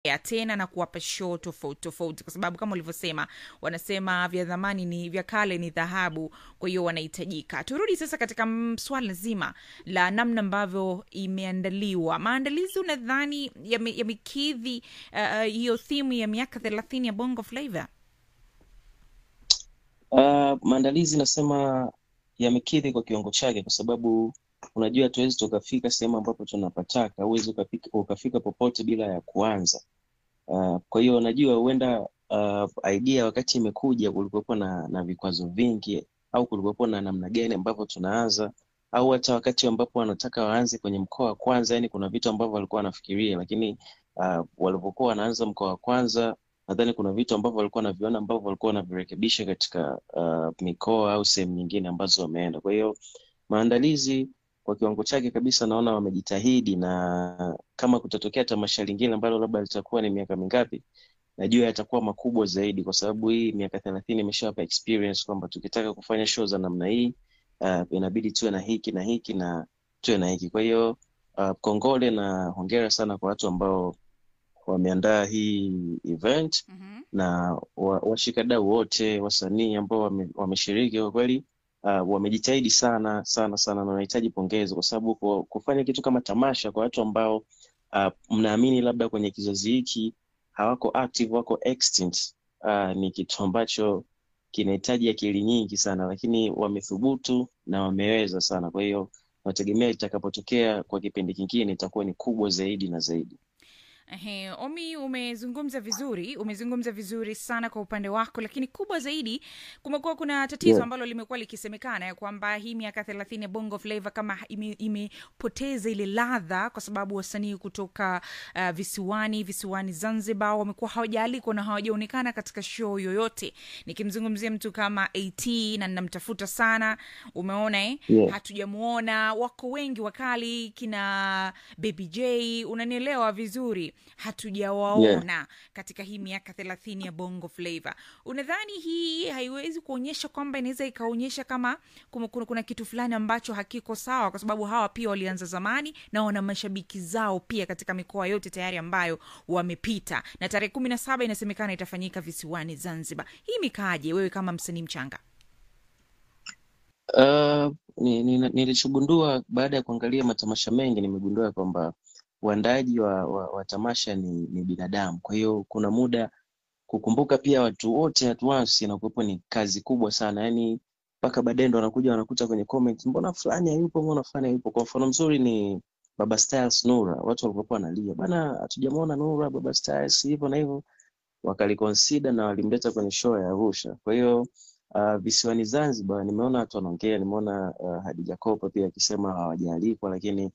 ya tena na kuwapa show tofauti tofauti kwa sababu kama ulivyosema wanasema vya dhamani ni vya kale ni dhahabu kwa hiyo wanahitajika turudi sasa katika mm, swala zima la namna ambavyo imeandaliwa maandalizi unadhani yame- yamekidhi uh, hiyo thimu ya miaka thelathini ya bongo flava Uh, maandalizi nasema yamekidhi kwa kiwango chake, kwa sababu unajua hatuwezi tukafika sehemu ambapo tunapataka, huwezi ukafika, ukafika popote bila ya kuanza. Uh, kwa hiyo najua huenda uh, idea wakati imekuja kulikuwepo na, na vikwazo vingi au kulikuwepo na namna gani ambavyo tunaanza au hata wakati ambapo wanataka waanze kwenye mkoa wa kwanza, yani kuna vitu ambavyo walikuwa wanafikiria, lakini uh, walipokuwa wanaanza mkoa wa kwanza nadhani kuna vitu ambavyo walikuwa wanaviona ambavyo walikuwa wanavirekebisha katika uh, mikoa au sehemu nyingine ambazo wameenda. Kwa hiyo maandalizi kwa kiwango chake kabisa naona wamejitahidi, na kama kutatokea tamasha lingine ambalo labda litakuwa ni miaka mingapi, najua yatakuwa makubwa zaidi, kwa sababu hii miaka thelathini imeshawapa experience kwamba tukitaka kufanya show za namna hii uh, inabidi tuwe na hiki na hiki na tuwe na hiki. Kwa hiyo uh, kongole na hongera sana kwa watu ambao wameandaa hii event mm-hmm. na wa- washikadau wote wasanii ambao wame- wameshiriki kwa kweli uh, wamejitahidi sana sana sana na wanahitaji pongezi kwa sababu ku- kufanya kitu kama tamasha kwa watu ambao uh, mnaamini labda kwenye kizazi hiki hawako active wako extinct uh, ni kitu ambacho kinahitaji akili nyingi sana lakini wamethubutu na wameweza sana kwa hiyo nategemea itakapotokea kwa kipindi kingine itakuwa ni kubwa zaidi na zaidi Ehe, Omi, umezungumza vizuri, umezungumza vizuri sana kwa upande wako, lakini kubwa zaidi, kumekuwa kuna tatizo Yeah. ambalo limekuwa likisemekana ya kwamba hii miaka thelathini ya Bongo Flava kama ime- imepoteza ile ladha, kwa sababu wasanii kutoka uh, visiwani visiwani Zanzibar wamekuwa hawajaalikwa na hawajaonekana katika show yoyote. Nikimzungumzia mtu kama AT na ninamtafuta sana, umeona eh? Yeah. hatujamuona wako wengi wakali kina baby j unanielewa vizuri hatujawaona katika hii miaka thelathini ya bongo flava unadhani hii haiwezi kuonyesha kwamba inaweza ikaonyesha kama kuna, kuna, kuna kitu fulani ambacho hakiko sawa kwa sababu hawa pia walianza zamani na wana mashabiki zao pia katika mikoa yote tayari ambayo wamepita na tarehe kumi na saba inasemekana itafanyika visiwani zanzibar hii mikaaje wewe kama msanii mchanga Uh, ni- ni- nilichogundua baada ya kuangalia matamasha mengi nimegundua kwamba uandaaji wa, wa, wa tamasha ni, ni binadamu. Kwa hiyo kuna muda kukumbuka pia watu wote at once inakuwepo ni kazi kubwa sana, yaani mpaka baadaye ndo wanakuja wanakuta kwenye comment, mbona fulani hayupo, mbona fulani hayupo. Kwa mfano mzuri ni Baba Styles Nura, watu walikuwa wanalia bana, hatujamwona Nura, Baba Styles hivyo na hivyo, wakaliconsider na walimleta kwenye show ya Arusha. Kwa hiyo uh, visiwani Zanzibar nimeona watu wanaongea, nimeona uh, Hadija Kopa pia akisema hawajaalikwa, lakini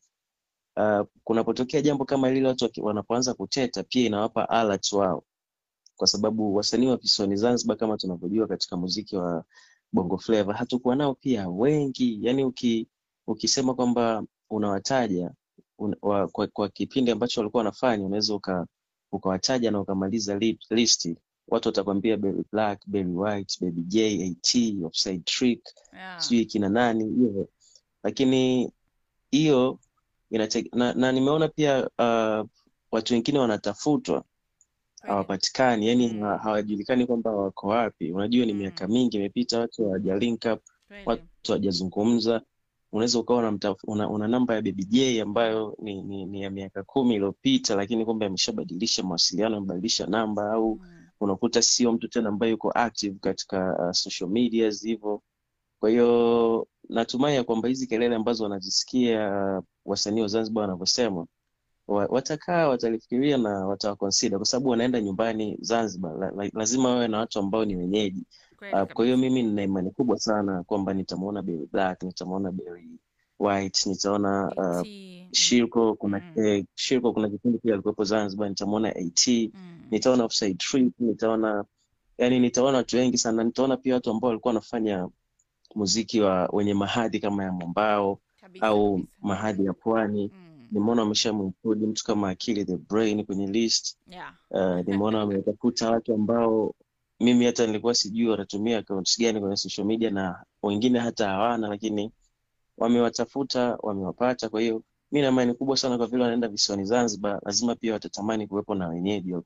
uh, kunapotokea jambo kama lile, watu waki- wanapoanza kuteta, pia inawapa alert wao, kwa sababu wasanii wa visiwani Zanzibar kama tunavyojua katika muziki wa Bongo Flava hatukuwa nao pia wengi, yani uki, ukisema kwamba unawataja un, wa, kwa, kwa kipindi ambacho walikuwa wanafanya unaweza uka, ukawataja na ukamaliza li, listi watu watakwambia Berry Black, Berry White, Baby J, AT, Offside Trick, yeah. sijui kina nani hivyo, lakini hiyo inate, na, na nimeona pia uh, watu wengine wanatafutwa hawapatikani, yani Mm. ha- hawajulikani kwamba wako wapi. Unajua ni Mm. miaka mingi imepita, watu hawaja link up, Kweli. watu hawajazungumza. Unaweza ukawa unamtaf- una, una namba ya Baby J ambayo ni, ni, ni ya miaka kumi iliyopita, lakini kumbe ameshabadilisha mawasiliano, amebadilisha namba, au Mm. unakuta sio mtu tena ambaye yuko active katika uh, social medias hivyo. Kwa hiyo natumai ya kwamba hizi kelele ambazo wanazisikia uh, wasanii wa Zanzibar wanavyosema wa- watakaa watalifikiria na watawakonsida kwa sababu wanaenda nyumbani Zanzibar. La, la, lazima wawe na watu ambao ni wenyeji. Kweli Uh, kwa hiyo kabisa. mimi nina imani kubwa sana kwamba nitamwona Berry Black, nitamwona Berry White, nitaona uh, AT, Shirko kuna Mm. eh, Shirko kuna kipindi pia alikuwepo Zanzibar, nitamwona AT, mm. nitaona Offside Trick, nitaona yani nitaona watu wengi sana, nitaona pia watu ambao walikuwa wanafanya muziki wa wenye mahadhi kama ya mwambao Kabisa, au kabisa. mahadhi ya pwani. Mm. Nimeona wameshamuinclude mtu kama Akili the Brain kwenye list. Yeah. Uh, nimeona wametafuta watu ambao mimi hata nilikuwa sijui wanatumia accounts gani kwenye social media na wengine hata hawana, lakini wamewatafuta, wamewapata. Kwa hiyo mi na imani kubwa sana kwa vile wanaenda visiwani Zanzibar, lazima pia watatamani kuwepo na wenyeji wa